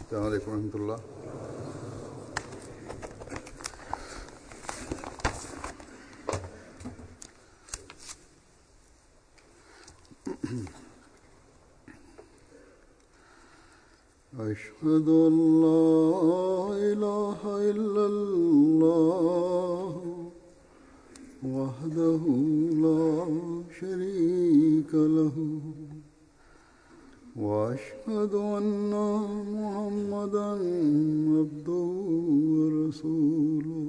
السلام عليكم ورحمة الله أشهد أن لا إله إلا الله وحده لا شريك له وأشهد أن محمدا عبده ورسوله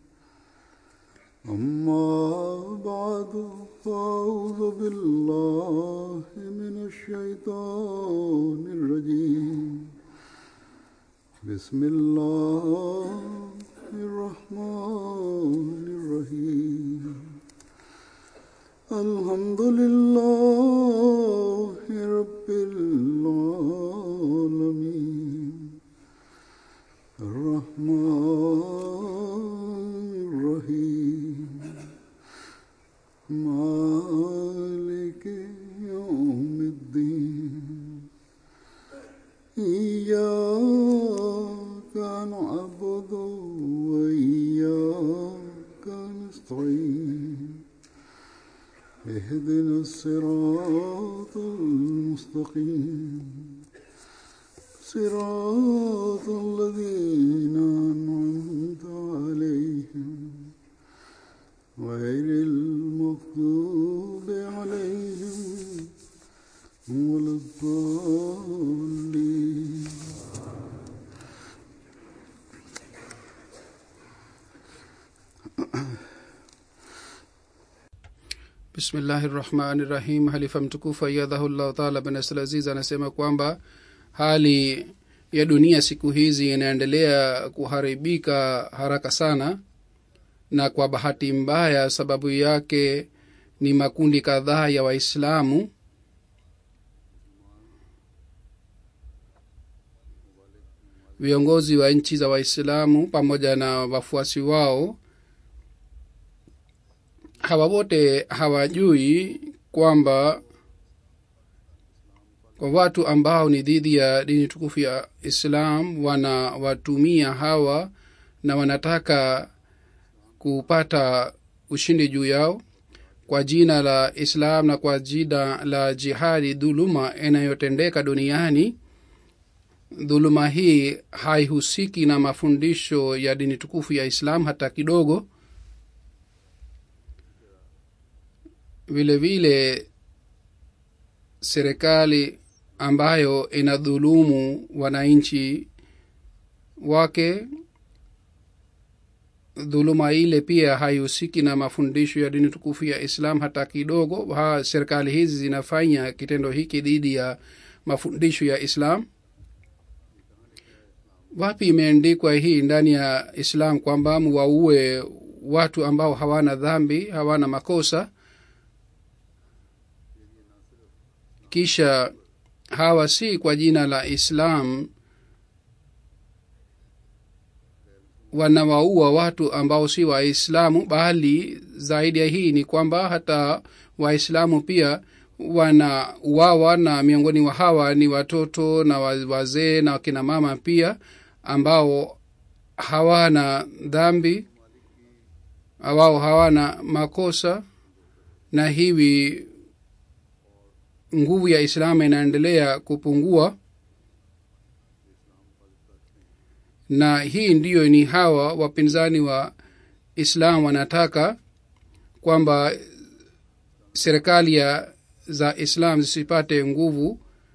أما بعد فأعوذ بالله من الشيطان الرجيم بسم الله الرحمن الرحيم الحمد لله رب العالمين الرحمن الرحيم مالك يوم الدين إياك نعبد وإياك نستعين اهدنا الصراط المستقيم صراط الذين أنعمت عليهم غير المغضوب عليهم ولا الضالين bismillahi rahmani rahim halifa mtukufu ayadhahullahu taala bin abdulaziz anasema kwamba hali ya dunia siku hizi inaendelea kuharibika haraka sana na kwa bahati mbaya sababu yake ni makundi kadhaa ya waislamu viongozi wa nchi za waislamu pamoja na wafuasi wao hawa wote hawajui kwamba kwa watu ambao ni dhidi ya dini tukufu ya islam wanawatumia hawa na wanataka kupata ushindi juu yao kwa jina la islam na kwa jina la jihadi dhuluma inayotendeka duniani dhuluma hii haihusiki na mafundisho ya dini tukufu ya islam hata kidogo vile vile serikali ambayo inadhulumu wananchi wake dhuluma ile pia haihusiki na mafundisho ya dini tukufu ya islam hata kidogo ha, serikali hizi zinafanya kitendo hiki dhidi ya mafundisho ya islam wapi imeandikwa hii ndani ya islam kwamba muwaue watu ambao hawana dhambi hawana makosa kisha hawa si kwa jina la islam wanawaua watu ambao si waislamu bali zaidi ya hii ni kwamba hata waislamu pia wanauawa na miongoni wa hawa ni watoto na wazee na wakina mama pia ambao hawana dhambi wao hawana makosa na hivi nguvu ya islamu inaendelea kupungua na hii ndiyo ni hawa wapinzani wa islam wanataka kwamba serikali ya za islam zisipate nguvu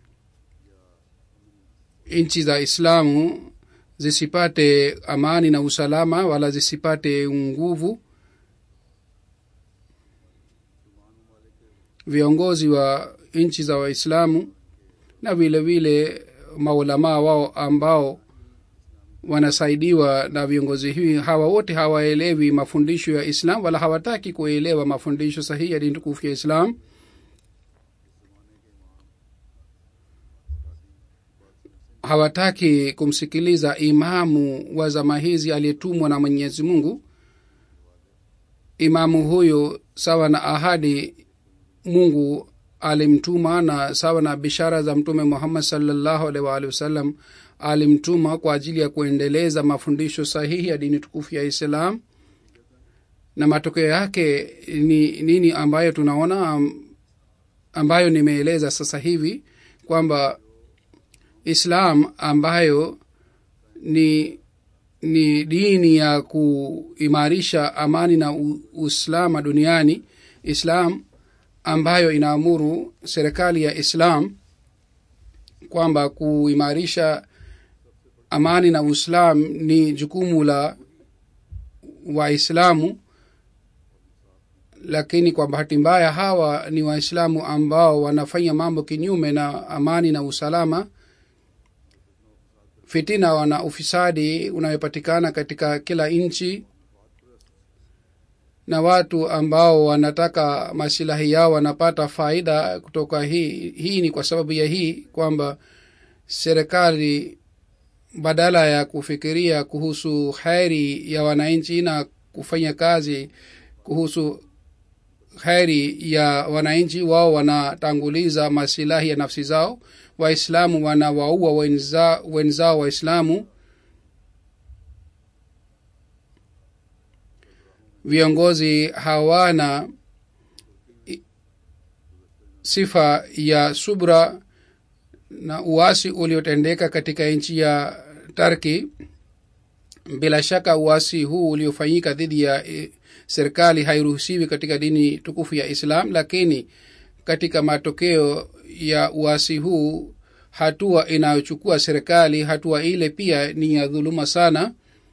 nchi za islamu zisipate amani na usalama wala zisipate nguvu viongozi wa nchi za waislamu na vile vile maulamaa wao ambao wanasaidiwa na viongozi hivi hawa wote hawaelewi mafundisho ya islam wala hawataki kuelewa mafundisho sahihi ya dini tukufu ya islam hawataki kumsikiliza imamu wa zama hizi aliyetumwa na mwenyezi mungu imamu huyu sawa na ahadi mungu alimtuma na sawa na bishara za mtume muhammad salllahu alaihi waalihi wasallam alimtuma kwa ajili ya kuendeleza mafundisho sahihi ya dini tukufu ya islam na matokeo yake ni nini ambayo tunaona am- ambayo nimeeleza sasa hivi kwamba islam ambayo ni ni dini ya kuimarisha amani na u- usalama duniani islam ambayo inaamuru serikali ya islam kwamba kuimarisha amani na uislam ni jukumu la waislamu lakini kwa bahati mbaya hawa ni waislamu ambao wanafanya mambo kinyume na amani na usalama fitina na ufisadi unayopatikana katika kila nchi na watu ambao wanataka masilahi yao wanapata faida kutoka hii hii ni kwa sababu ya hii kwamba serikali badala ya kufikiria kuhusu heri ya wananchi na kufanya kazi kuhusu heri ya wananchi wao wanatanguliza masilahi ya nafsi zao waislamu wanawaua wenza, wenzao waislamu viongozi hawana i- sifa ya subra na uasi uliotendeka katika nchi ya tarki bila shaka uasi huu uliofanyika dhidi ya eh, serikali hairuhusiwi katika dini tukufu ya islam lakini katika matokeo ya uasi huu hatua inayochukua serikali hatua ile pia ni ya dhuluma sana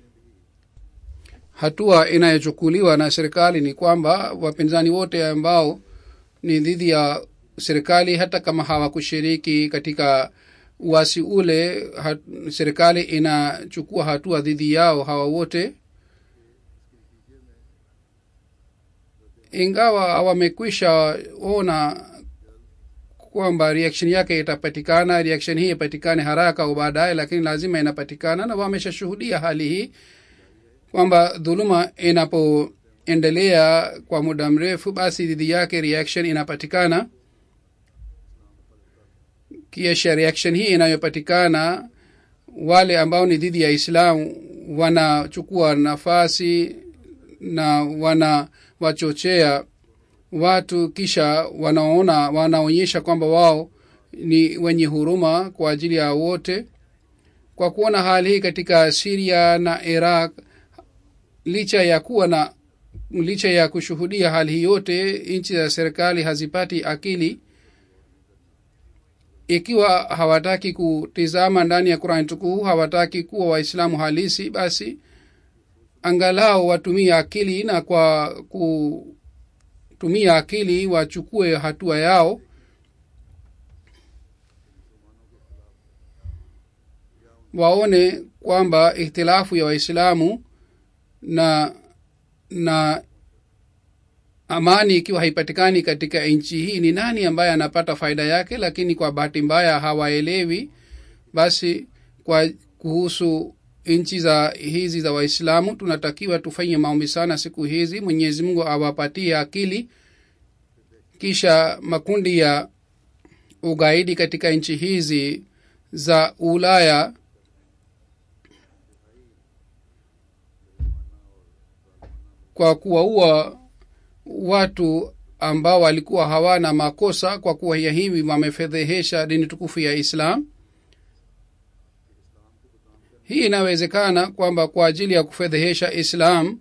hatua inayochukuliwa na serikali ni kwamba wapinzani wote ambao ni dhidi ya serikali hata kama hawakushiriki katika uasi ule hat, serikali inachukua hatua dhidi yao hawa wote ingawa wamekwisha ona kwamba reaction yake itapatikana reaction hii ipatikane haraka au baadaye lakini lazima inapatikana na wameshashuhudia hali hii kwamba dhuluma inapoendelea kwa muda mrefu basi dhidi yake reaction inapatikana kisha reaction hii inayopatikana wale ambao ni dhidi ya islamu wanachukua nafasi na wanawachochea watu kisha wanaona wanaonyesha kwamba wao ni wenye huruma kwa ajili ya wote kwa kuona hali hii katika siria na iraq licha ya kuwa na licha ya kushuhudia hali hii yote nchi za serikali hazipati akili ikiwa hawataki kutizama ndani ya qurani tukufu hawataki kuwa waislamu halisi basi angalau watumie akili na kwa kutumia akili wachukue hatua yao waone kwamba ikhtilafu ya waislamu na na amani ikiwa haipatikani katika nchi hii ni nani ambaye anapata faida yake lakini kwa bahati mbaya hawaelewi basi kwa kuhusu nchi za hizi za waislamu tunatakiwa tufanye maombi sana siku hizi mwenyezi mungu awapatie akili kisha makundi ya ugaidi katika nchi hizi za ulaya kwa kuwaua watu ambao walikuwa hawana makosa kwa kuwa ya hivi wamefedhehesha dini tukufu ya islam hii inawezekana kwamba kwa ajili ya kufedhehesha islam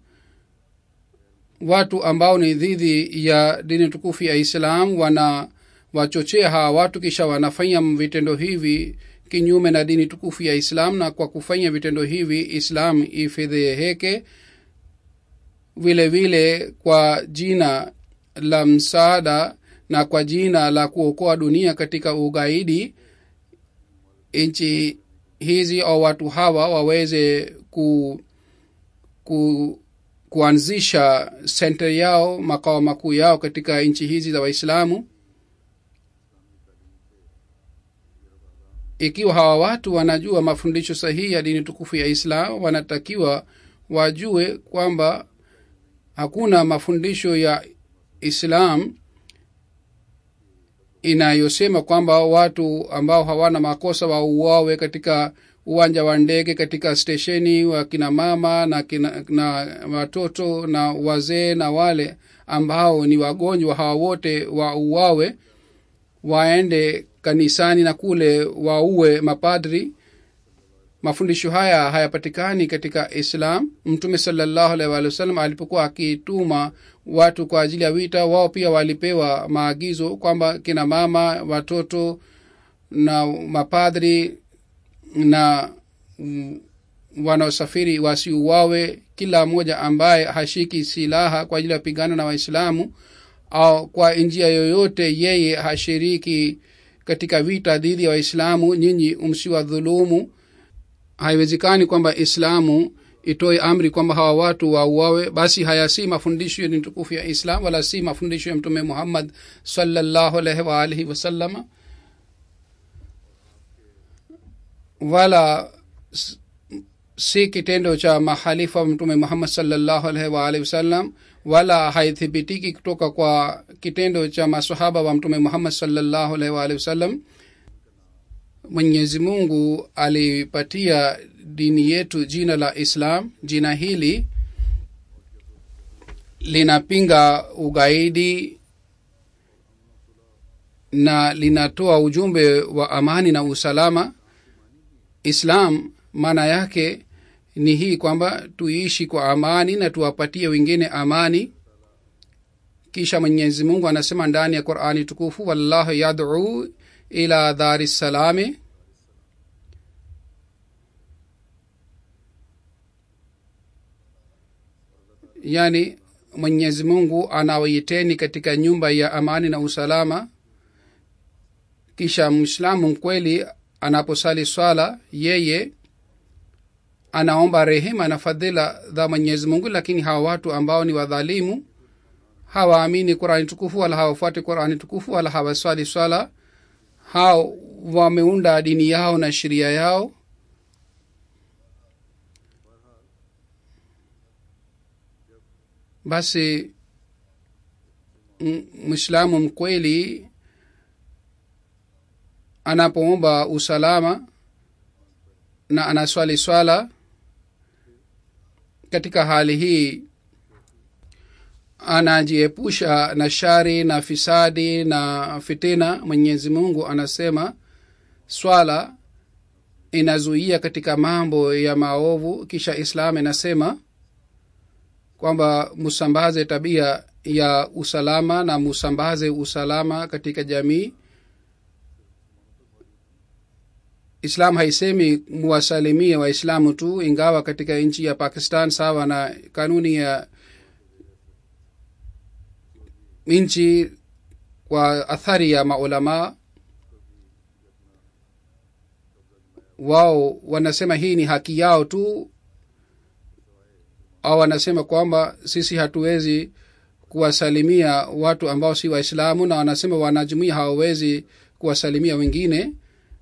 watu ambao ni dhidi ya dini tukufu ya islam wana wachochea hawa watu kisha wanafanya vitendo hivi kinyume na dini tukufu ya islam na kwa kufanya vitendo hivi islam ifedheheke vile vile kwa jina la msaada na kwa jina la kuokoa dunia katika ugaidi nchi hizi au watu hawa waweze ku, ku kuanzisha senta yao makao makuu yao katika nchi hizi za waislamu ikiwa hawa watu wanajua mafundisho sahihi ya dini tukufu ya islam wanatakiwa wajue kwamba hakuna mafundisho ya islam inayosema kwamba watu ambao hawana makosa wauawe katika uwanja wa ndege katika stesheni wa kina mama na, kina, na watoto na wazee na wale ambao ni wagonjwa hawa wote wauawe waende kanisani na kule waue mapadri mafundisho haya hayapatikani katika islam mtume salallahu alaihi waalihi wasallam alipokuwa akituma watu kwa ajili ya vita wao pia walipewa maagizo kwamba kina mama watoto na mapadri na mm, wanaosafiri wasiuawe kila mmoja ambaye hashiki silaha kwa ajili ya pigana na waislamu au kwa njia yoyote yeye hashiriki katika vita dhidi ya waislamu nyinyi msiwadhulumu haiwezekani kwamba islamu itoe amri kwamba hawa watu wauawe basi haya si mafundisho ni tukufu ya islam wala si mafundisho ya mtume muhammad sallallahu alaihi waalihi wasallama wala s- si kitendo cha mahalifa wa mtume muhammad salllahu alaihi waalihi wasallam wala haithibitiki kutoka kwa kitendo cha masahaba wa mtume muhammad salllahu alaihi waalihi wasallam mwenyezi mungu alipatia dini yetu jina la islam jina hili linapinga ugaidi na linatoa ujumbe wa amani na usalama islam maana yake ni hii kwamba tuishi kwa amani na tuwapatie wengine amani kisha mwenyezi mungu anasema ndani ya qurani tukufu wallahu yaduu ila dhari salami yani mwenyezi mungu anawaiteni katika nyumba ya amani na usalama kisha mwislamu mkweli anaposali swala yeye anaomba rehema na fadhila za mwenyezi mungu lakini hawa watu ambao ni wadhalimu hawaamini qurani tukufu wala hawafuati qurani tukufu wala hawaswali swala hao wameunda dini yao na sheria yao basi m- mwislamu mkweli anapoomba usalama na anaswali swala katika hali hii anajiepusha na shari na fisadi na fitina mwenyezi mungu anasema swala inazuia katika mambo ya maovu kisha islam inasema kwamba musambaze tabia ya usalama na musambaze usalama katika jamii islam haisemi muwasalimie waislamu tu ingawa katika nchi ya pakistan sawa na kanuni ya nchi kwa athari ya maulamaa wao wanasema hii ni haki yao tu au wanasema kwamba sisi hatuwezi kuwasalimia watu ambao si waislamu na wanasema wanajumuia hawawezi kuwasalimia wengine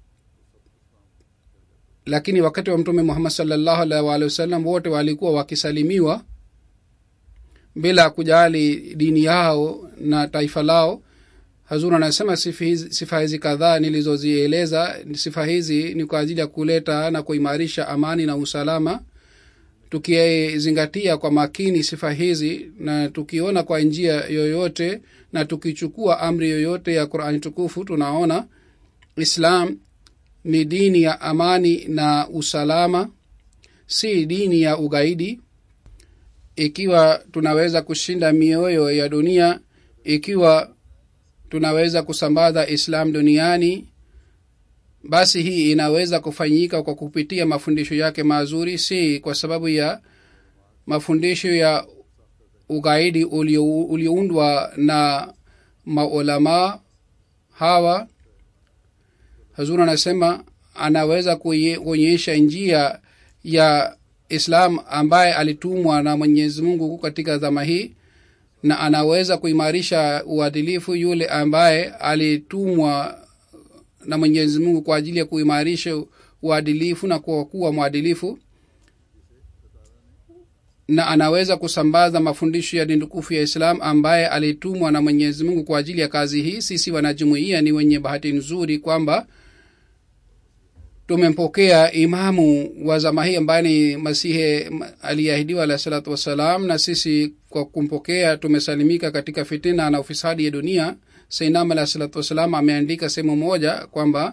lakini wakati wa mtume muhammad salllahu alaihi waalihi wasallam wote walikuwa wakisalimiwa bila kujali dini yao na taifa lao hazur anasema sifa hizi, sifa hizi kadhaa nilizozieleza sifa hizi ni kwa ajili ya kuleta na kuimarisha amani na usalama tukizingatia kwa makini sifa hizi na tukiona kwa njia yoyote na tukichukua amri yoyote ya qurani tukufu tunaona islam ni dini ya amani na usalama si dini ya ugaidi ikiwa tunaweza kushinda mioyo ya dunia ikiwa tunaweza kusambaza islam duniani basi hii inaweza kufanyika kwa kupitia mafundisho yake mazuri si kwa sababu ya mafundisho ya ugaidi ulioundwa na maulamaa hawa hazur anasema anaweza kuonyesha njia ya islam ambaye alitumwa na mwenyezi mungu katika zama hii na anaweza kuimarisha uadilifu yule ambaye alitumwa na mwenyezi mungu kwa ajili ya kuimarisha uadilifu na kwa kuwa mwadilifu na anaweza kusambaza mafundisho ya dindukufu ya islam ambaye alitumwa na mwenyezi mungu kwa ajili ya kazi hii sisi wanajumuia ni wenye bahati nzuri kwamba tumempokea imamu wa zama hii ambaye ni masihe aliyeahidiwa alahi salatu wassalam na sisi kwa kumpokea tumesalimika katika fitina na ufisadi ya dunia sainam alahi salatu wassalam ameandika sehemu moja kwamba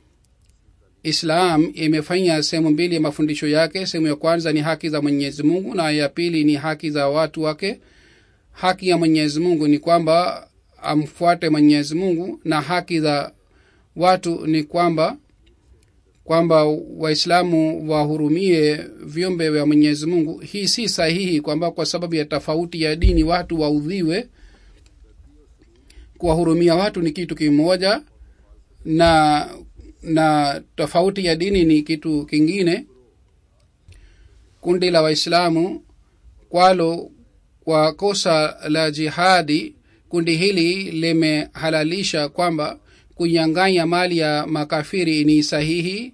islam imefanya sehemu mbili ya mafundisho yake sehemu ya kwanza ni haki za mwenyezi mungu na ya pili ni haki za watu wake haki ya mwenyezi mungu ni kwamba amfuate mwenyezi mungu na haki za watu ni kwamba kwamba waislamu wahurumie viumbe vya mwenyezi mungu hii si sahihi kwamba kwa sababu ya tofauti ya dini watu waudhiwe kuwahurumia watu ni kitu kimoja na na tofauti ya dini ni kitu kingine kundi la waislamu kwalo kwa kosa la jihadi kundi hili limehalalisha kwamba kunyang'anya mali ya makafiri ni sahihi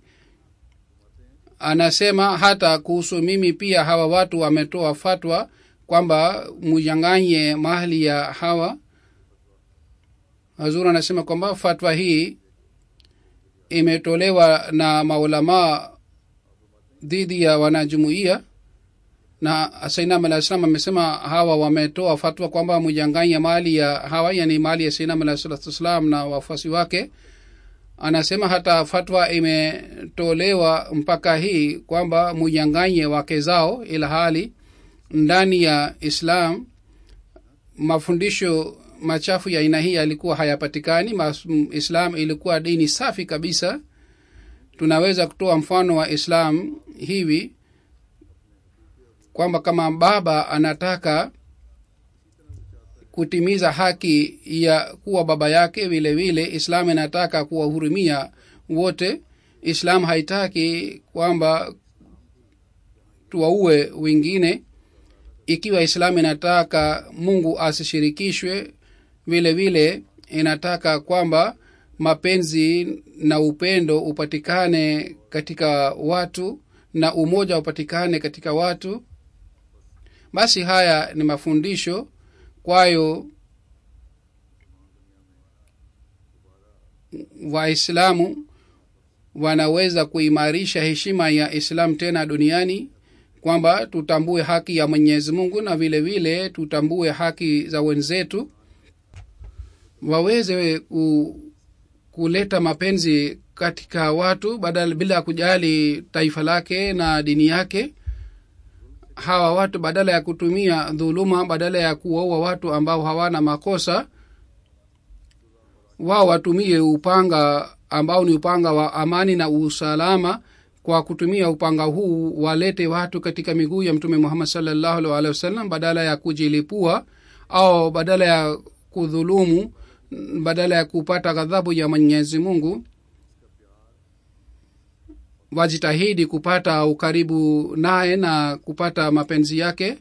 anasema hata kuhusu mimi pia hawa watu wametoa fatwa kwamba munyang'anye mali ya hawa hazur anasema kwamba fatwa hii imetolewa na maulamaa dhidi ya wanajumuia na sainam alah salam amesema hawa wametoa fatwa kwamba mujanganya mali ya hawa yani mali ya sainam alah salatu wassalam na wafuasi wake anasema hata fatwa imetolewa mpaka hii kwamba mujanganye wake zao ila hali ndani ya islam mafundisho machafu ya aina hii yalikuwa hayapatikani islam ilikuwa dini safi kabisa tunaweza kutoa mfano wa islam hivi kwamba kama baba anataka kutimiza haki ya kuwa baba yake vile vile islam inataka kuwahurumia wote islam haitaki kwamba tuwaue wengine ikiwa islam inataka mungu asishirikishwe vile vile inataka kwamba mapenzi na upendo upatikane katika watu na umoja upatikane katika watu basi haya ni mafundisho kwayo waislamu wanaweza kuimarisha heshima ya islam tena duniani kwamba tutambue haki ya mwenyezi mungu na vile vile tutambue haki za wenzetu waweze ku, kuleta mapenzi katika watu badala bila ya kujali taifa lake na dini yake hawa watu badala ya kutumia dhuluma badala ya kuwaua watu ambao hawana makosa wao watumie upanga ambao ni upanga wa amani na usalama kwa kutumia upanga huu walete watu katika miguu ya mtume muhammad salllahu alhi alehi wasallam badala ya kujilipua au badala ya kudhulumu badala ya kupata ghadhabu ya mwenyezi mungu wajitahidi kupata ukaribu naye na kupata mapenzi yake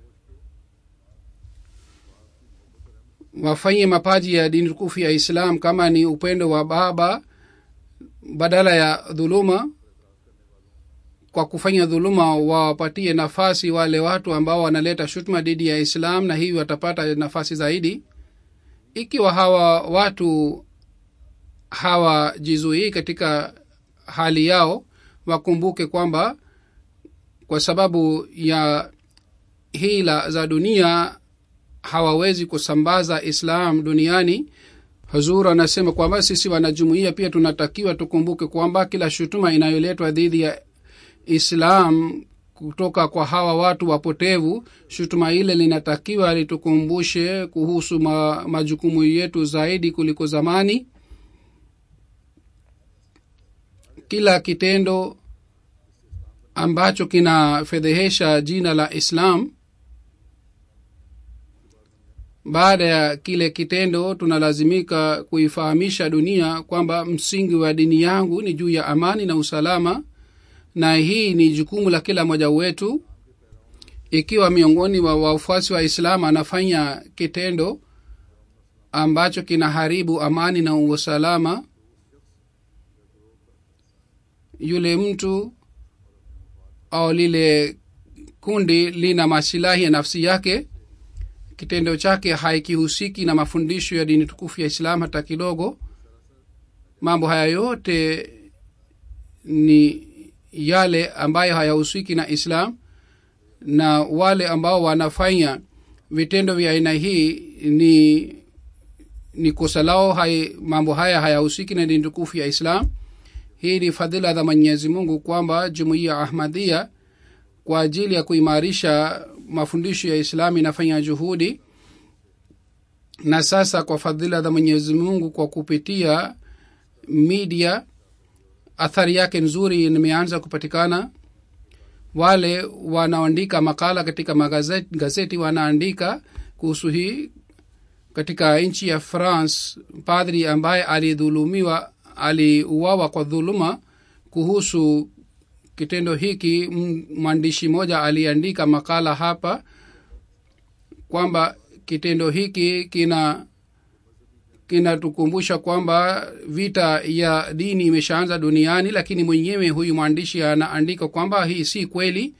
wafanye mapaji ya dini tukufu ya islam kama ni upendo wa baba badala ya dhuluma kwa kufanya dhuluma wawapatie nafasi wale watu ambao wanaleta shutuma dhidi ya islam na hivi watapata nafasi zaidi ikiwa hawa watu hawajizuii katika hali yao wakumbuke kwamba kwa sababu ya hila za dunia hawawezi kusambaza islam duniani hazur anasema kwamba sisi wanajumuia pia tunatakiwa tukumbuke kwamba kila shutuma inayoletwa dhidi ya islam kutoka kwa hawa watu wapotevu shutuma ile linatakiwa litukumbushe kuhusu ma, majukumu yetu zaidi kuliko zamani kila kitendo ambacho kinafedhehesha jina la islam baada ya kile kitendo tunalazimika kuifahamisha dunia kwamba msingi wa dini yangu ni juu ya amani na usalama na hii ni jukumu la kila mmoja wetu ikiwa miongoni wa wafuasi wa islam anafanya kitendo ambacho kinaharibu amani na usalama yule mtu au lile kundi lina masilahi ya nafsi yake kitendo chake haikihusiki na mafundisho ya dini tukufu ya islam hata kidogo mambo haya yote ni yale ambayo hayahusiki na islam na wale ambao wanafanya vitendo vya aina hii ni ni kosa lao hai, mambo haya hayahusiki na dini tukufu ya islam hii ni fadhila za mwenyezi mungu kwamba jumuiya ya ahmadhia kwa ajili ya kuimarisha mafundisho ya islam inafanya juhudi na sasa kwa fadhila za mwenyezi mungu kwa kupitia media athari yake nzuri imeanza kupatikana wale wanaoandika makala katika magazeti gazeti wanaandika kuhusu hii katika nchi ya france padri ambaye alidhulumiwa aliuawa kwa dhuluma kuhusu kitendo hiki mwandishi mmoja aliandika makala hapa kwamba kitendo hiki kina kinatukumbusha kwamba vita ya dini imeshaanza duniani lakini mwenyewe huyu mwandishi anaandika kwamba hii si kweli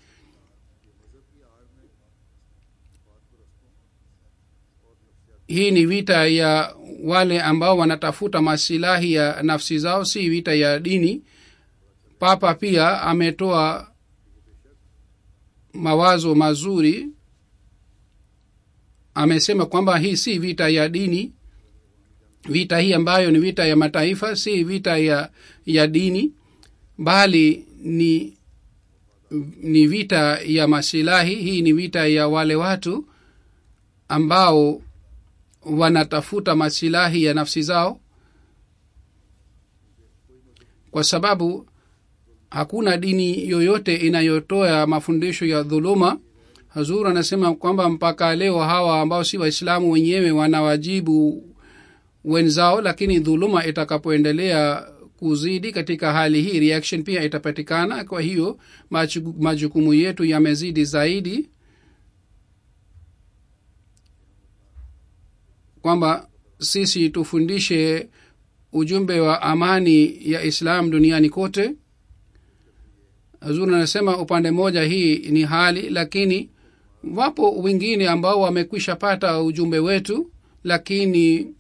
hii ni vita ya wale ambao wanatafuta masilahi ya nafsi zao si vita ya dini papa pia ametoa mawazo mazuri amesema kwamba hii si vita ya dini vita hii ambayo ni vita ya mataifa si vita ya ya dini bali ni ni vita ya masilahi hii ni vita ya wale watu ambao wanatafuta masilahi ya nafsi zao kwa sababu hakuna dini yoyote inayotoa mafundisho ya dhuluma hazur anasema kwamba mpaka leo hawa ambao si waislamu wenyewe wanawajibu wenzao lakini dhuluma itakapoendelea kuzidi katika hali hii reaction pia itapatikana kwa hiyo majukumu yetu yamezidi zaidi kwamba sisi tufundishe ujumbe wa amani ya islam duniani kote hazur anasema upande mmoja hii ni hali lakini wapo wengine ambao wamekwisha pata ujumbe wetu lakini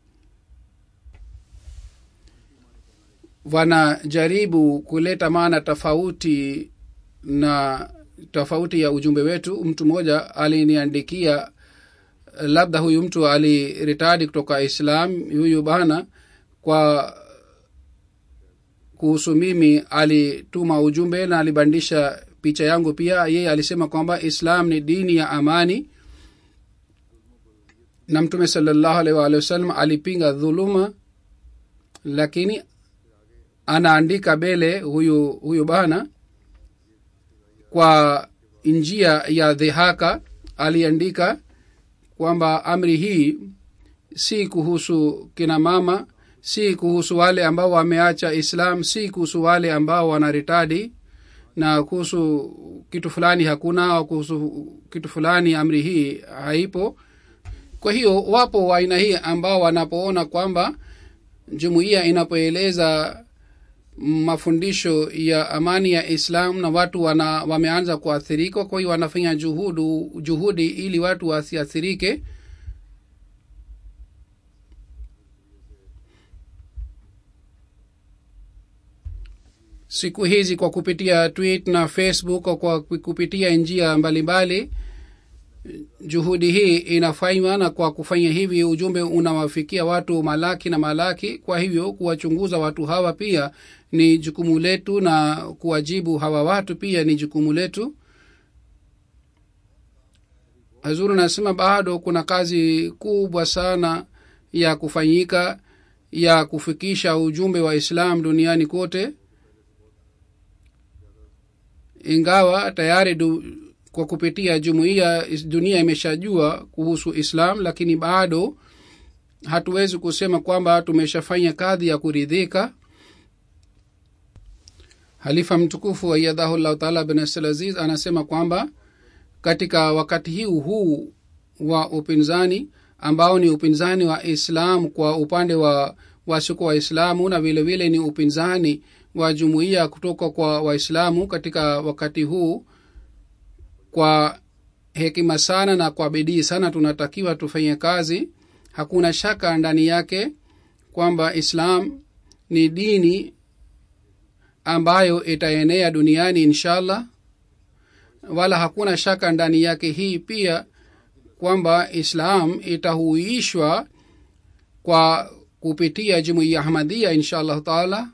wanajaribu kuleta maana tofauti na tofauti ya ujumbe wetu mtu mmoja aliniandikia labda huyu mtu aliritadi kutoka islam huyu bana kwa kuhusu mimi alituma ujumbe na alibandisha picha yangu pia yeye alisema kwamba islam ni dini ya amani na mtume salallahu alaihi waalihi wasallam alipinga dhuluma lakini anaandika mbele huyu huyu bana kwa njia ya dhihaka aliandika kwamba amri hii si kuhusu kina mama si kuhusu wale ambao wameacha islam si kuhusu wale ambao wanaritadi na kuhusu kitu fulani hakuna au kuhusu kitu fulani amri hii haipo kwa hiyo wapo wa aina hii ambao wanapoona kwamba jumuiya inapoeleza mafundisho ya amani ya islam na watu wana, wameanza kuathirika kwa hiyo wanafanya juhudu, juhudi ili watu wasiathirike siku hizi kwa kupitia tweet na facebook kwa kupitia njia mbalimbali juhudi hii inafanywa na kwa kufanya hivi ujumbe unawafikia watu malaki na malaki kwa hivyo kuwachunguza watu hawa pia ni jukumu letu na kuwajibu hawa watu pia ni jukumu letu hazuru nasema bado kuna kazi kubwa sana ya kufanyika ya kufikisha ujumbe wa islam duniani kote ingawa tayari du, kwa kupitia jumuiya dunia imeshajua kuhusu islam lakini bado hatuwezi kusema kwamba tumeshafanya kadhi ya kuridhika halifa mtukufu ayadhahu llahu taala bin abdulaziz anasema kwamba katika wakati huu huu wa upinzani ambao ni upinzani wa islam kwa upande wa wasiko waislamu na vile vile ni upinzani wa jumuiya kutoka kwa waislamu katika wakati huu kwa hekima sana na kwa bidii sana tunatakiwa tufanye kazi hakuna shaka ndani yake kwamba islam ni dini ambayo itaenea duniani inshallah wala hakuna shaka ndani yake hii pia kwamba islam itahuishwa kwa kupitia jumuiya ahmadia insha allahu taala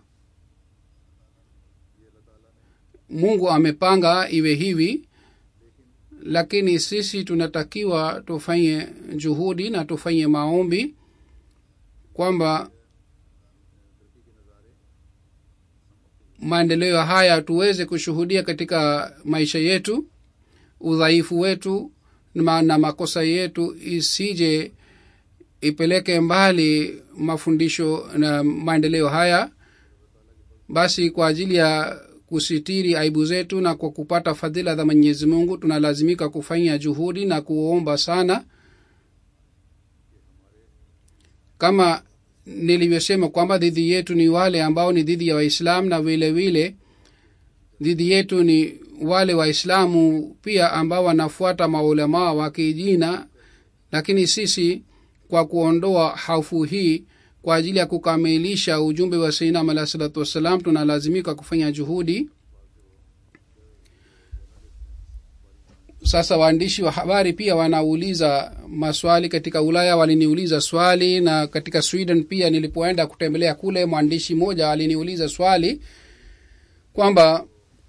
mungu amepanga iwe hivi lakini sisi tunatakiwa tufanye juhudi na tufanye maombi kwamba maendeleo haya tuweze kushuhudia katika maisha yetu udhaifu wetu na na makosa yetu isije ipeleke mbali mafundisho na maendeleo haya basi kwa ajili ya kusitiri aibu zetu na kwa kupata fadhila za mwenyezi mungu tunalazimika kufanya juhudi na kuomba sana kama nilivyosema kwamba dhidi yetu ni wale ambao ni dhidi ya waislamu na vile vile dhidi yetu ni wale waislamu pia ambao wanafuata maulamaa wa kijina lakini sisi kwa kuondoa hofu hii kwa ajili ya kukamilisha ujumbe wa sainam alahi salatu wassalam tunalazimika kufanya juhudi sasa waandishi wa habari pia wanauliza maswali katika ulaya waliniuliza swali na katika sweden pia nilipoenda kutembelea kule mwandishi mmoja aliniuliza swali kwamba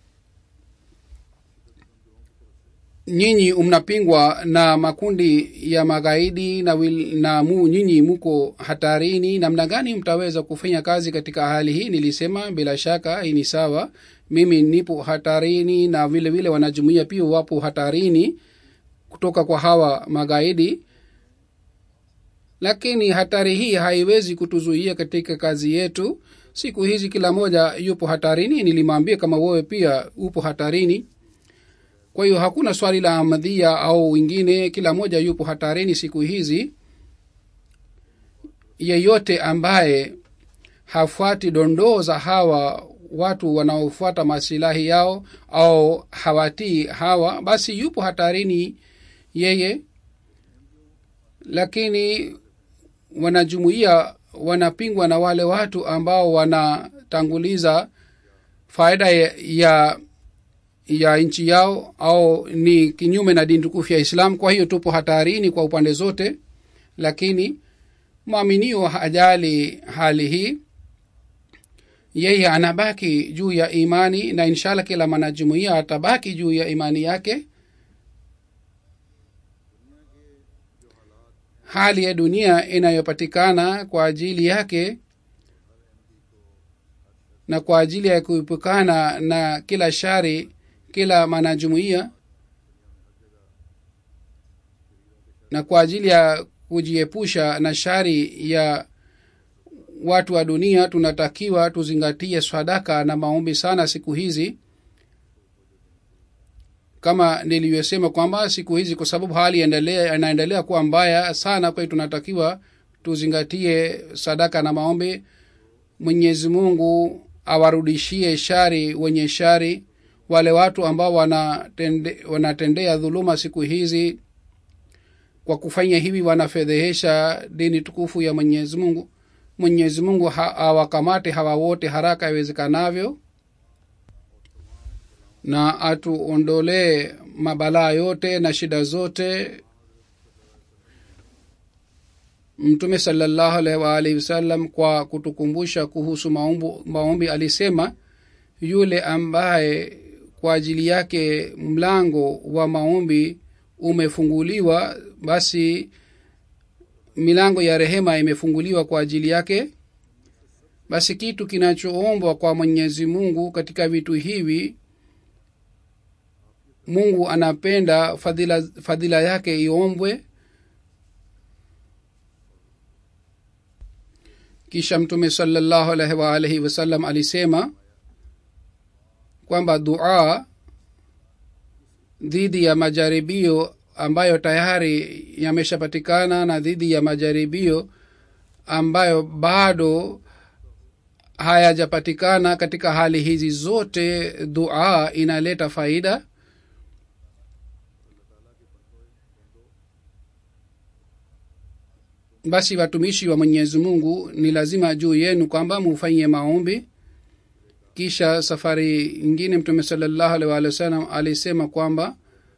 nyinyi mnapingwa na makundi ya magaidi na, wil, na mu, nyinyi muko hatarini namna gani mtaweza kufanya kazi katika hali hii nilisema bila shaka hii ni sawa mimi nipo hatarini na vile vile wanajumuia pia wapo hatarini kutoka kwa hawa magaidi lakini hatari hii haiwezi kutuzuia katika kazi yetu siku hizi kila moja yupo hatarini nilimwambia kama wewe pia upo hatarini kwa hiyo hakuna swali la amadhia au wingine kila moja yupo hatarini siku hizi yeyote ambaye hafuati dondoo za hawa watu wanaofuata masilahi yao au hawatii hawa basi yupo hatarini yeye lakini wanajumuia wanapingwa na wale watu ambao wanatanguliza faida ya, ya ya nchi yao au ni kinyume na dini tukufu ya islam kwa hiyo tupo hatarini kwa upande zote lakini mwaminio hajali hali hii yeye anabaki juu ya imani na inshallah kila mwanajumuia atabaki juu ya imani yake hali ya dunia inayopatikana kwa ajili yake na kwa ajili ya kuepukana na kila shari kila mwanajumuia na kwa ajili ya kujiepusha na shari ya watu wa dunia tunatakiwa tuzingatie sadaka na maombi sana siku hizi kama nilivyosema kwamba siku hizi kwa sababu hali inaendelea kuwa mbaya sana kwa hiyo tunatakiwa tuzingatie sadaka na maombi mwenyezi mungu awarudishie shari wenye shari wale watu ambao wanatende, wanatendea dhuluma siku hizi kwa kufanya hivi wanafedhehesha dini tukufu ya mwenyezi mungu mwenyezi mungu ha, awakamate hawa wote haraka iwezekanavyo na atuondolee mabalaa yote na shida zote mtume salallahu alaihi waalihi wasallam kwa kutukumbusha kuhusu maumbu, maombi alisema yule ambaye kwa ajili yake mlango wa maombi umefunguliwa basi milango ya rehema imefunguliwa kwa ajili yake basi kitu kinachoombwa kwa mwenyezi mungu katika vitu hivi mungu anapenda fadhila, fadhila yake iombwe kisha mtume salallahu alaihi waalaihi wasallam alisema kwamba dua dhidi ya majaribio ambayo tayari yameshapatikana na dhidi ya majaribio ambayo bado hayajapatikana katika hali hizi zote dua inaleta faida basi watumishi wa mwenyezi mungu ni lazima juu yenu kwamba mufanye maombi kisha safari ingine mtume salallahu alaihi waalihi wasallam alisema kwamba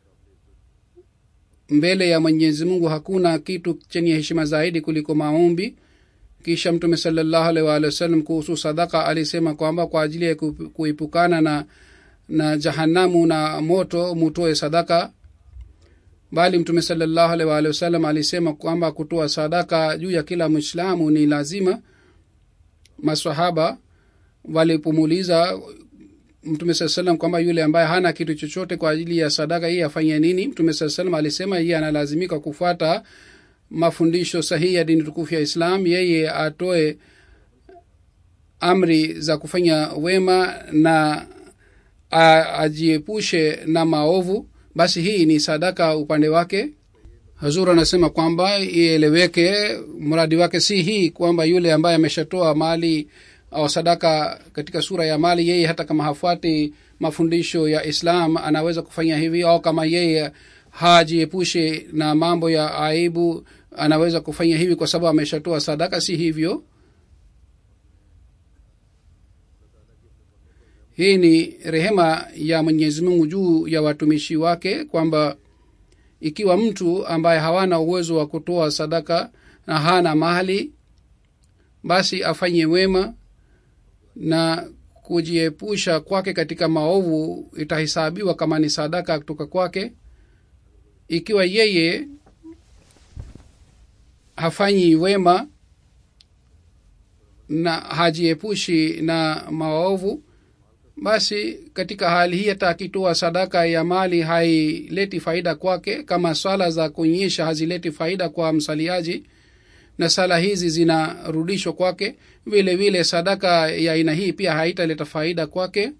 mbele ya mwenyezi mungu hakuna kitu chenye heshima zaidi kuliko maombi kisha mtume salallahu alaihi waalihi wasallam kuhusu sadaka alisema kwamba kwa ajili ya ku- kuepukana na na jahanamu na moto mutoe sadaka bali mtume salallahu alaihi waalihi wasallam alisema kwamba kutoa sadaka juu ya kila mwislamu ni lazima masahaba walipomuuliza mtume saa salam kwamba yule ambaye hana kitu chochote kwa ajili ya sadaka hii afanye nini mtume saa salam alisema yeye analazimika kufuata mafundisho sahihi ya dini tukufu ya islam yeye atoe amri za kufanya wema na a- ajiepushe na maovu basi hii ni sadaka upande wake hazur anasema kwamba ieleweke mradi wake si hii kwamba yule ambaye ameshatoa mali au sadaka katika sura ya mali yeye hata kama hafuati mafundisho ya islam anaweza kufanya hivi au kama yeye hajiepushe na mambo ya aibu anaweza kufanya hivi kwa sababu ameshatoa sadaka si hivyo hii ni rehema ya mwenyezi mungu juu ya watumishi wake kwamba ikiwa mtu ambaye hawana uwezo wa kutoa sadaka na hana mali basi afanye wema na kujiepusha kwake katika maovu itahesabiwa kama ni sadaka kutoka kwake ikiwa yeye hafanyi wema na hajiepushi na maovu basi katika hali hii hata akitoa sadaka ya mali haileti faida kwake kama swala za kuonyesha hazileti faida kwa msaliaji na sala hizi zinarudishwa kwake vile vile sadaka ya aina hii pia haitaleta faida kwake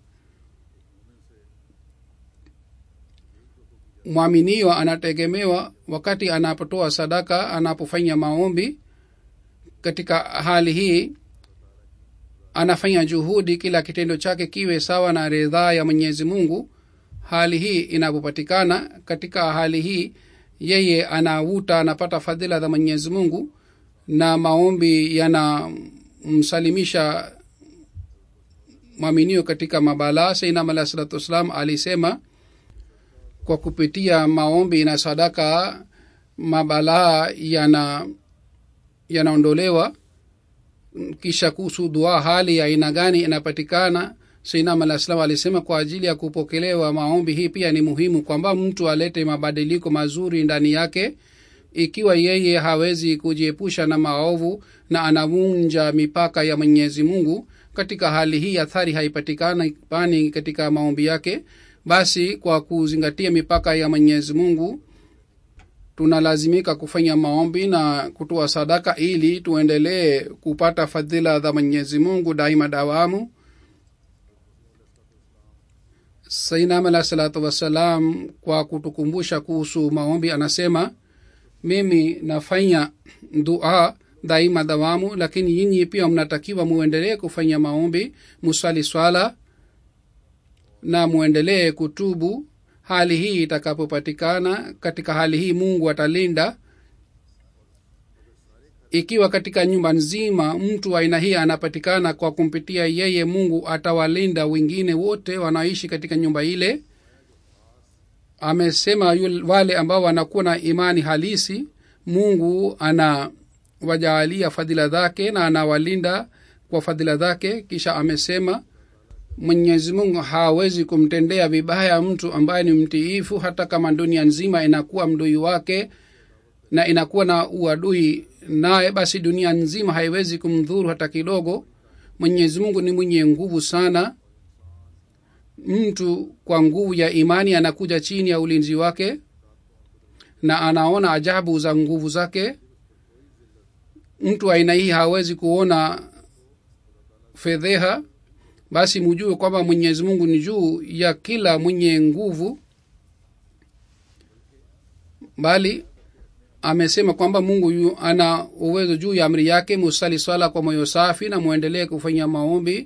mwaminio anategemewa wakati anapotoa sadaka anapofanya maombi katika hali hii anafanya juhudi kila kitendo chake kiwe sawa na ridhaa ya mwenyezi mungu hali hii inapopatikana katika hali hii yeye anavuta anapata fadhila za mwenyezi mungu na maombi yanamsalimisha mwaminio katika mabalaa sainam alah salatu wassalam alisema kwa kupitia maombi na sadaka mabalaa yana yanaondolewa kisha kuhusu dua hali ya aina gani inapatikana sainam alah salam alisema kwa ajili ya kupokelewa maombi hii pia ni muhimu kwamba mtu alete mabadiliko mazuri ndani yake ikiwa yeye hawezi kujiepusha na maovu na anavunja mipaka ya mwenyezi mungu katika hali hii athari haipatikani pani katika maombi yake basi kwa kuzingatia mipaka ya mwenyezi mungu tunalazimika kufanya maombi na kutoa sadaka ili tuendelee kupata fadhila za mwenyezi mungu daima dawamu sainam alah salatu wassalam kwa kutukumbusha kuhusu maombi anasema mimi nafanya dua daima dawamu lakini nyinyi pia mnatakiwa muendelee kufanya maombi musali swala na muendelee kutubu hali hii itakapopatikana katika hali hii mungu atalinda ikiwa katika nyumba nzima mtu wa aina hii anapatikana kwa kumpitia yeye mungu atawalinda wengine wote wanaoishi katika nyumba ile amesema yul, wale ambao wanakuwa na imani halisi mungu anawajaalia fadhila zake na anawalinda kwa fadhila zake kisha amesema mwenyezi mungu hawezi kumtendea vibaya mtu ambaye ni mtiifu hata kama dunia nzima inakuwa mdui wake na inakuwa na uadui naye basi dunia nzima haiwezi kumdhuru hata kidogo mwenyezi mungu ni mwenye nguvu sana mtu kwa nguvu ya imani anakuja chini ya ulinzi wake na anaona ajabu za nguvu zake mtu aina hii hawezi kuona fedheha basi mujue kwamba mwenyezi mungu ni juu ya kila mwenye nguvu bali amesema kwamba mungu yu ana uwezo juu ya amri yake musali swala kwa moyo safi na mwendelee kufanya maombi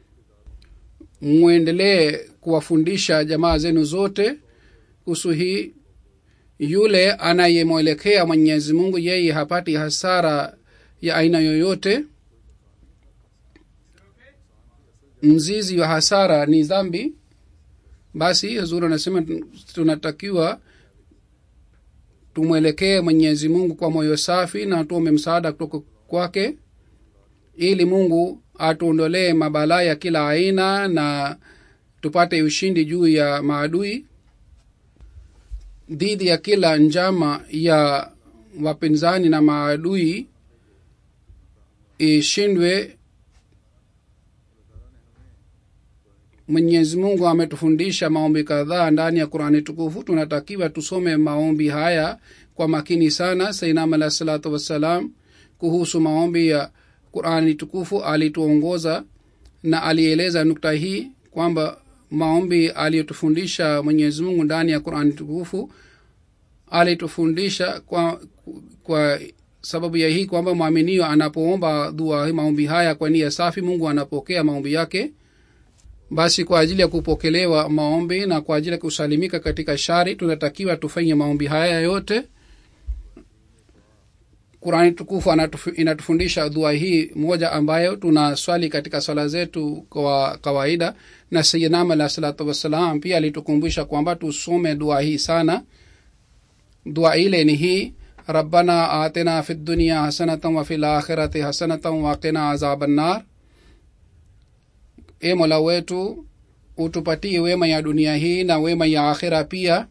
mwendelee kuwafundisha jamaa zenu zote kuhusu hii yule anayemwelekea mwenyezi mungu yeye hapati hasara ya aina yoyote mzizi wa hasara ni dhambi basi huzuri anasema tunatakiwa tumwelekee mwenyezi mungu kwa moyo safi na tuombe msaada kutoka kwake ili mungu atuondolee mabalaa ya kila aina na tupate ushindi juu ya maadui dhidi ya kila njama ya wapinzani na maadui ishindwe mwenyezi mungu ametufundisha maombi kadhaa ndani ya qurani tukufu tunatakiwa tusome maombi haya kwa makini sana sainam alah salatu wassalam kuhusu maombi ya qurani tukufu alituongoza na alieleza nukta hii kwamba maombi aliyotufundisha mwenyezi mungu ndani ya qurani tukufu alitufundisha kwa, kwa sababu ya hii kwamba mwaminio anapoomba dua maombi haya kwa nia safi mungu anapokea maombi yake basi kwa ajili ya kupokelewa maombi na kwa ajili ya kusalimika katika shari tunatakiwa tufanye maombi haya yote qurani tukufu inatufundisha dua hii moja ambayo tunaswali katika swala zetu kwa kawaida na sayidnam alah salatu wassalam pia alitukumbusha kwamba tusome dua hii sana dua ile ni hii rabbana atina fi dunia hasanatan wa fi lakhirati hasanatan waqina azaba nnar e mola wetu utupatie wema ya dunia hii na wema ya akhira pia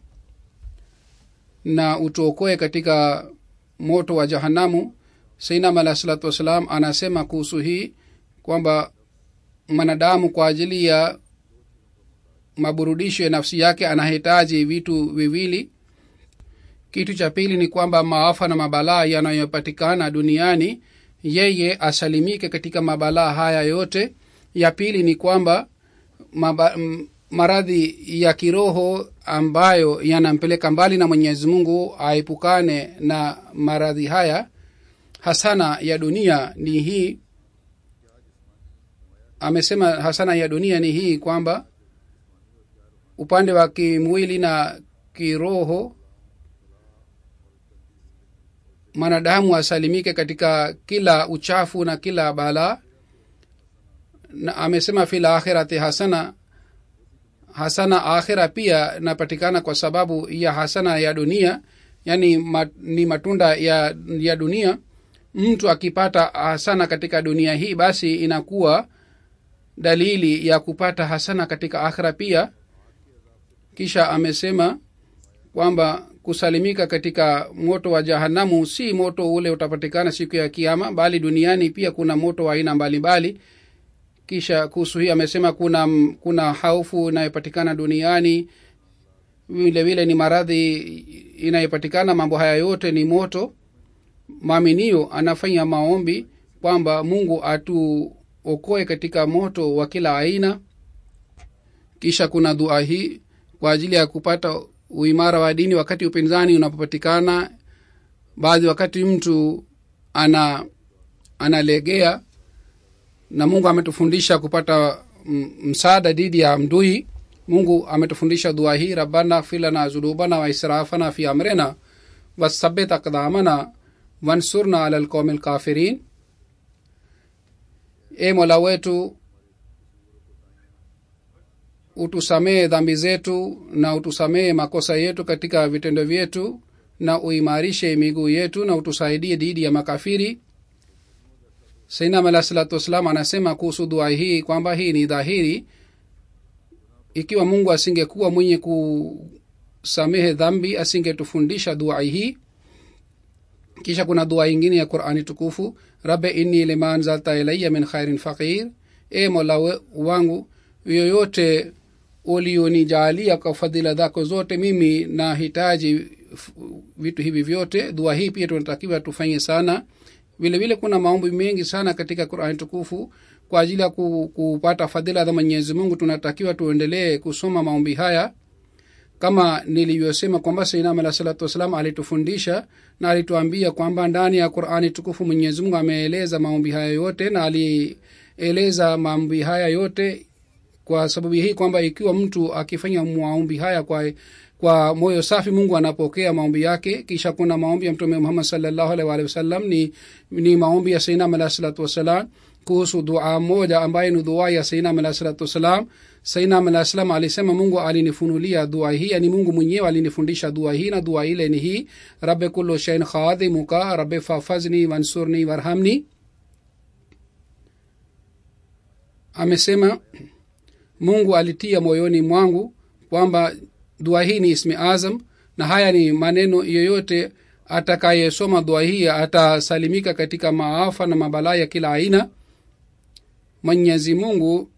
na utuokoe katika moto wa jahanamu sainam alah salatu wassalam anasema kuhusu hii kwamba mwanadamu kwa ajili ya maburudisho ya nafsi yake anahitaji vitu viwili kitu cha pili ni kwamba maafa na mabalaa yanayopatikana duniani yeye asalimike katika mabalaa haya yote ya pili ni kwamba maba, m, maradhi ya kiroho ambayo yanampeleka mbali na mwenyezi mungu aepukane na maradhi haya hasana ya dunia ni hii amesema hasana ya dunia ni hii kwamba upande wa kimwili na kiroho mwanadamu asalimike katika kila uchafu na kila balaa na amesema fil akhirati hasana hasana akhira pia napatikana kwa sababu ya hasana ya dunia yani mat, ni matunda ya, ya dunia mtu akipata hasana katika dunia hii basi inakuwa dalili ya kupata hasana katika akhira pia kisha amesema kwamba kusalimika katika moto wa jahanamu si moto ule utapatikana siku ya kiama bali duniani pia kuna moto wa aina mbalimbali kisha kuhusu hii amesema kuna kuna haufu inayopatikana duniani vile vile ni maradhi inayopatikana mambo haya yote ni moto maaminio anafanya maombi kwamba mungu atuokoe katika moto wa kila aina kisha kuna dua hii kwa ajili ya kupata uimara wa dini wakati upinzani unapopatikana baadhi wakati mtu ana analegea na mungu ametufundisha kupata msaada dhidi ya mdui mungu ametufundisha dua hii rabbana filana zunubana wa israfana fi amrina wasabit akdamana wansurna ala lqaumi lkafirin e mola wetu utusamehe dhambi zetu na utusamehe makosa yetu katika vitendo vyetu na uimarishe miguu yetu na utusaidie dhidi ya makafiri sainam alah salatu wassalam anasema kuhusu dua hii kwamba hii ni dhahiri ikiwa mungu asingekuwa mwenye kusamehe dhambi asingetufundisha dua hii kisha kuna dua ingine ya qurani tukufu rabe inni lima anzalta ilaya min khairin faqir e mola wangu yoyote ulionijalia kwa fadhila zako zote mimi nahitaji vitu hivi vyote dua hii pia tunatakiwa tufanye sana vile vile kuna maombi mengi sana katika qurani tukufu kwa ajili ya kupata fadhila za mwenyezi mungu tunatakiwa tuendelee kusoma maombi haya kama nilivyosema kwamba sainam alah salatu wassalam alitufundisha na alituambia kwamba ndani ya qurani tukufu mwenyezi mungu ameeleza maombi haya yote na alieleza maombi haya yote kwa sababu hii kwamba ikiwa mtu akifanya maombi haya kwa kwa moyo safi mungu anapokea maombi yake kisha kuna maombi ya mtume muhammad salllahu alaihi waalihi wasallam ni, ni maombi ya sainam alah salatu wassalam kuhusu dua moja ambayo ni dua ya sainam alah salatu wassalam sainam alah salam alisema mungu alinifunulia dua hii yani mungu mwenyewe alinifundisha dua hii na dua ile ni hii rabe kullu shain khadhimuka rabe fafazni wansurni warhamni amesema mungu alitia moyoni mwangu kwamba dua hii ni ismi azam na haya ni maneno yoyote atakayesoma dua hii atasalimika katika maafa na mabalaa ya kila aina mwenyezi mungu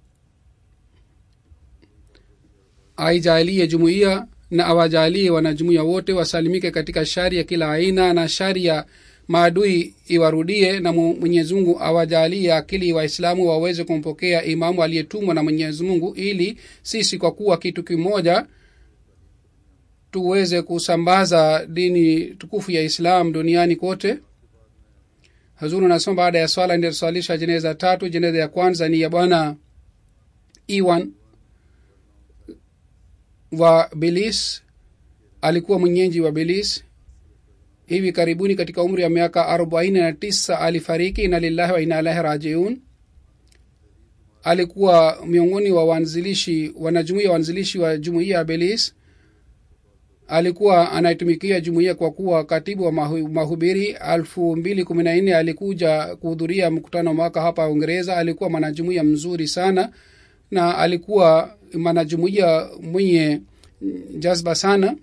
aijalie jumuiya na awajalie wanajumuiya wote wasalimike katika shari ya kila aina na shari ya maadui iwarudie na mwenyezi mungu awajalie akili waislamu waweze kumpokea imamu aliyetumwa na mwenyezi mungu ili sisi kwa kuwa kitu kimoja tuweze kusambaza dini tukufu ya islam duniani kote hazuru anasema baada ya swala ndioswalisha jeneza tatu jeneza ya kwanza ni ya bwana iwan wa belis alikuwa mwenyeji wa belis hivi karibuni katika umri wa miaka arobaini na tisa alifariki ina lillahi wa ina ilahi rajiun alikuwa miongoni wa wanzilishi wanajumuia wanzilishi wa jumuia ya belis alikuwa anaitumikia jumuia kwa kuwa katibu wa mahu, mahubiri elfu mbili kumi na nne alikuja kuhudhuria mkutano mwaka hapa uingereza alikuwa mwanajumuia mzuri sana na alikuwa mwanajumuia mwenye jazba sana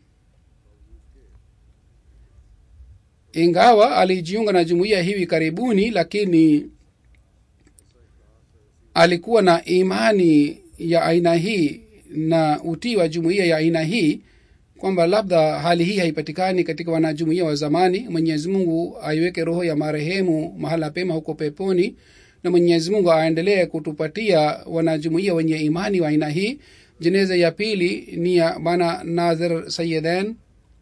ingawa alijiunga na jumuiya hivi karibuni lakini alikuwa na imani ya aina hii na utii wa jumuiya ya aina hii kwamba labda hali hii haipatikani katika wanajumuia wa zamani mwenyezi mungu aiweke roho ya marehemu mahala pema huko peponi na mwenyezi mungu aendelee kutupatia wanajumuia wenye imani wa aina hii jeneza ya pili ni ya bwana nazir sayeden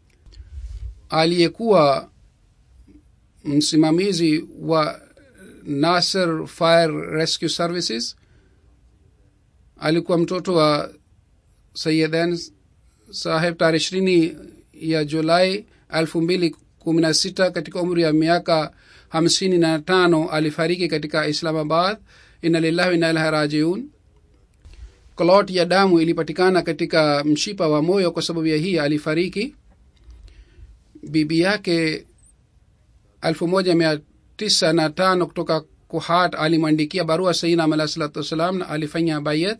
aliyekuwa msimamizi wa nasser fire rescue services alikuwa mtoto wa sayeden saheb tarehe ishirini ya julai elfu mbili kumi na sita katika umri ya miaka hamsini na tano alifariki katika islamabad ina lillahi ina ilahi rajiun klot ya damu ilipatikana katika mshipa wa moyo kwa sababu ya hii alifariki bibi yake elfu moja mia tisa na tano kutoka kuhat alimwandikia barua sainam alah salatu wassalam na alifanya bayat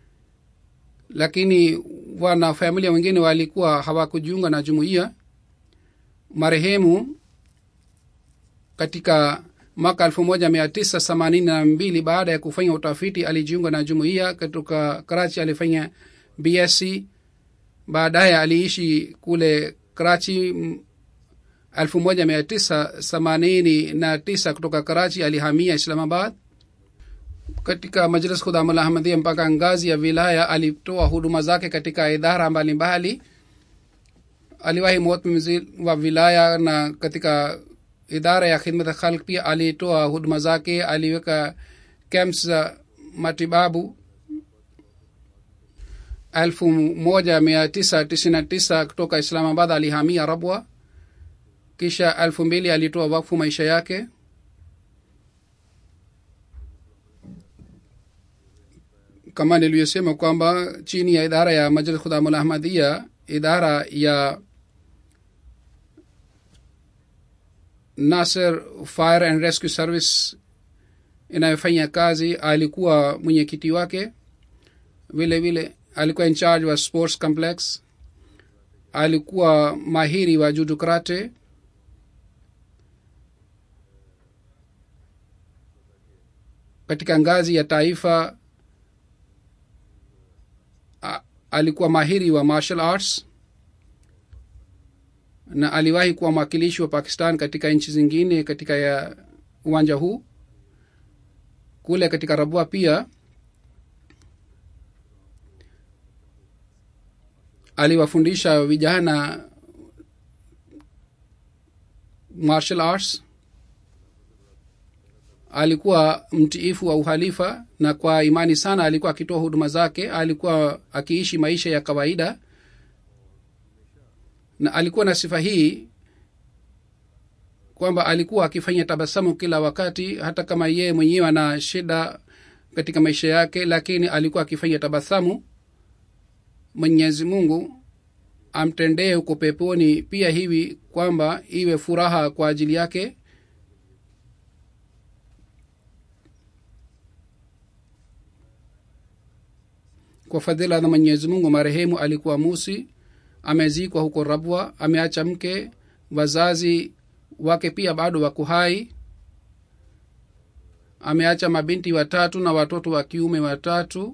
lakini wana familia wengine walikuwa hawakujiunga na jumuiya marehemu katika mwaka elfu moja mia tisa themanini na mbili baada ya kufanya utafiti alijiunga na jumuiya katika karachi alifanya bsc baadaye aliishi kule karachi elfu moja mia tisa themanini na tisa kutoka karachi alihamia islamabad katika majlis khudamul ahmadia mpaka ngazi ya wilaya alitoa huduma zake katika idara mbalimbali aliwahi motmzi wa wilaya na katika idara ya khidmat khalq pia alitoa huduma zake aliweka camps za matibabu elfu moja mia tisa tisini na tisa kutoka islamabad alihamia rabwa kisha elfu mbili alitoa wakfu maisha yake kama nilivyosema kwamba chini ya idara ya majlis khudamul ahmadia idara ya nasser fire and rescue service inayofanya kazi alikuwa mwenyekiti wake vile vile alikuwa in charge wa sports complex alikuwa mahiri wa judu karate katika ngazi ya taifa a, alikuwa mahiri wa martial arts na aliwahi kuwa mwakilishi wa pakistan katika nchi zingine katika ya uwanja huu kule katika rabua pia aliwafundisha vijana martial arts alikuwa mtiifu wa uhalifa na kwa imani sana alikuwa akitoa huduma zake alikuwa akiishi maisha ya kawaida na alikuwa na sifa hii kwamba alikuwa akifanya tabasamu kila wakati hata kama yeye mwenyewe ana shida katika maisha yake lakini alikuwa akifanya tabasamu mwenyezi mungu amtendee huko peponi pia hivi kwamba iwe furaha kwa ajili yake kwa fadhila za mwenyezi mungu marehemu alikuwa musi amezikwa huko rabwa ameacha mke wazazi wake pia bado wako hai ameacha mabinti watatu na watoto wa kiume watatu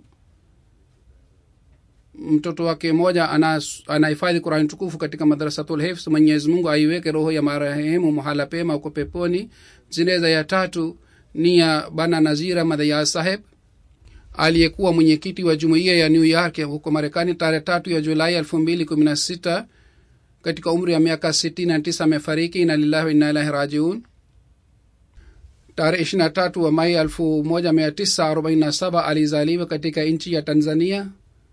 mtoto wake mmoja anahifadhi qurani tukufu katika madrasatul hifs mwenyezi mungu aiweke roho ya marehemu mahala pema huko peponi zineza ya tatu ni ya bana nazira madhaya saheb aliyekuwa mwenyekiti wa jumuiya ya new york huko marekani tarehe tatu ya julai elfu mbili kumi na sita katika umri wa miaka sitini na tisa amefariki ina lillahi wa inna ilahi rajiun tarehe ishiri na tatu wa mai elfu moja mia tisa arobaini na saba alizaliwa katika nchi ya tanzania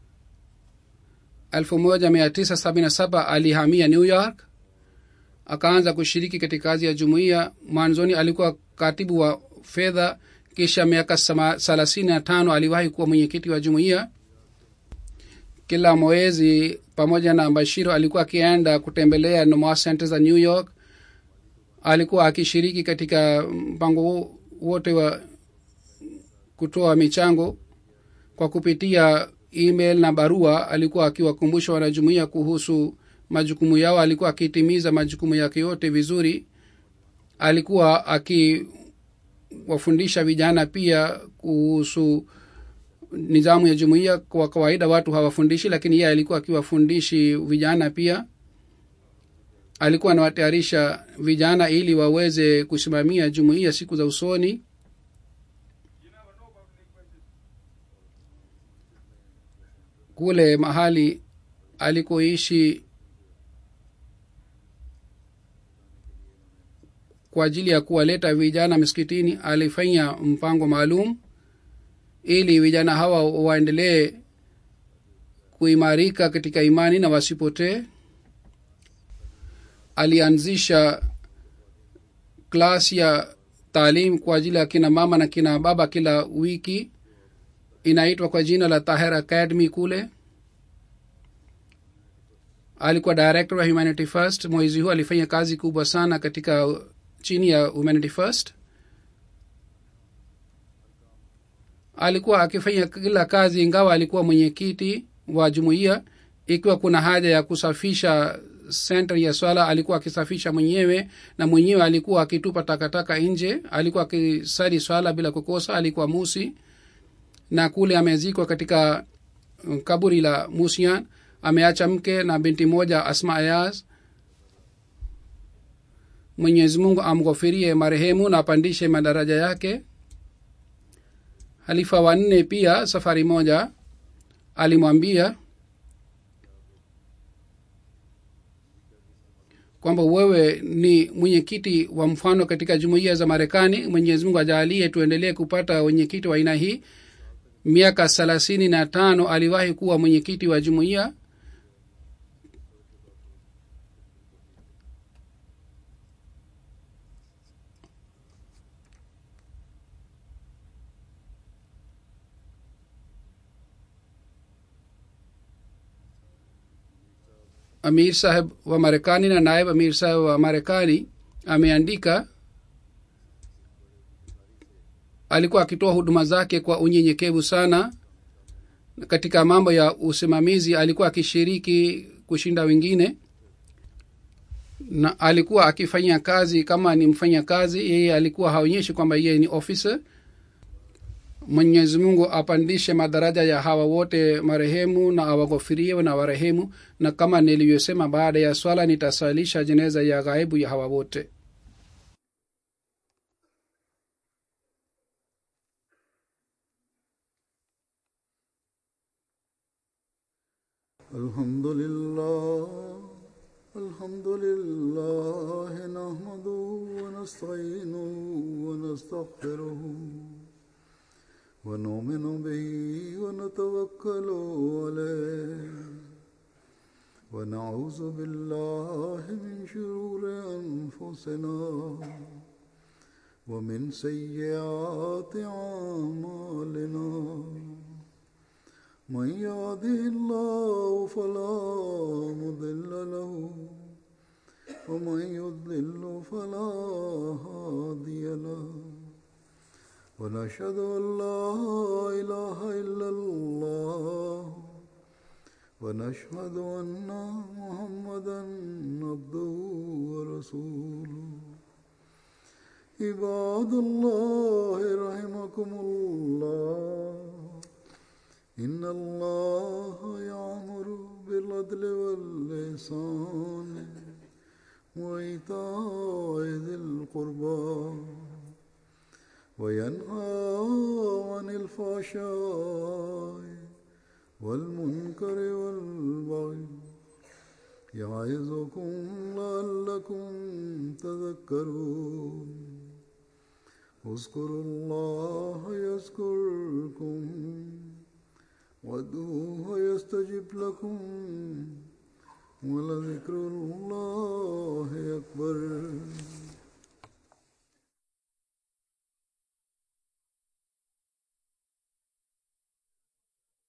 elfu moja mia tisa sabini na saba alihamia new york akaanza kushiriki katika kazi ya jumuiya mwanzoni alikuwa katibu wa fedha kisha miaka thelathini na tano aliwahi kuwa mwenyekiti wa jumuiya kila mwezi pamoja na bashiro alikuwa akienda kutembelea nomoa center za new york alikuwa akishiriki katika mpango wote wa kutoa michango kwa kupitia email na barua alikuwa akiwakumbusha wanajumuia kuhusu majukumu yao alikuwa akitimiza majukumu yake yote vizuri alikuwa akiwafundisha vijana pia kuhusu nidhamu ya jumuiya kwa kawaida watu hawafundishi lakini yeye alikuwa akiwafundishi vijana pia alikuwa anawatayarisha vijana ili waweze kusimamia jumuiya siku za usoni kule mahali alikoishi kwa ajili ya kuwaleta vijana miskitini alifanya mpango maalum ili vijana hawa waendelee kuimarika katika imani na wasipotee alianzisha klas ya taalim kwa ajili ya kina mama na kina baba kila wiki inaitwa kwa jina la tahir academy kule alikuwa director wa humanity first mwezi huu alifanya kazi kubwa sana katika chini ya humanity first alikuwa akifanya kila kazi ingawa alikuwa mwenyekiti wa jumuiya ikiwa kuna haja ya kusafisha senta ya swala alikuwa akisafisha mwenyewe na mwenyewe alikuwa akitupa takataka nje alikuwa akisali swala bila kukosa alikuwa musi na kule amezikwa katika kaburi la musian ameacha mke na binti moja asma ayaz mwenyezi mungu amghofirie marehemu na apandishe madaraja yake halifa wanne pia safari moja alimwambia kwamba wewe ni mwenyekiti wa mfano katika jumuiya za marekani mwenyezi mungu ajaalie tuendelee kupata wenyekiti wa aina hii miaka thelathini na tano aliwahi kuwa mwenyekiti wa jumuiya amir saheb wa marekani na naib amir saheb wa marekani ameandika alikuwa akitoa huduma zake kwa unyenyekevu sana katika mambo ya usimamizi alikuwa akishiriki kushinda wengine na alikuwa akifanya kazi kama ni mfanya kazi yeye alikuwa haonyeshi kwamba yeye ni officer mwenyezi mungu apandishe madaraja ya hawa wote marehemu na awaghofirie na warehemu na kama nilivyosema baada ya swala nitasalisha jeneza ya ghaibu ya hawa wote الحمد لله الحمد لله نحمده ونستعينه ونستغفره ونؤمن به ونتوكل عليه ونعوذ بالله من شرور أنفسنا ومن سيئات أعمالنا من يهده الله فلا مضل له ومن يضلل فلا هادي له ونشهد أن لا إله إلا الله ونشهد أن محمدا عبده ورسوله عباد الله رحمكم الله إن الله يأمر بالعدل والإحسان وإيتاء ذي القربى وينهى عن الفحشاء والمنكر والبغي يعظكم لعلكم تذكرون اذكروا الله يذكركم وادعوه يستجب لكم ولذكر الله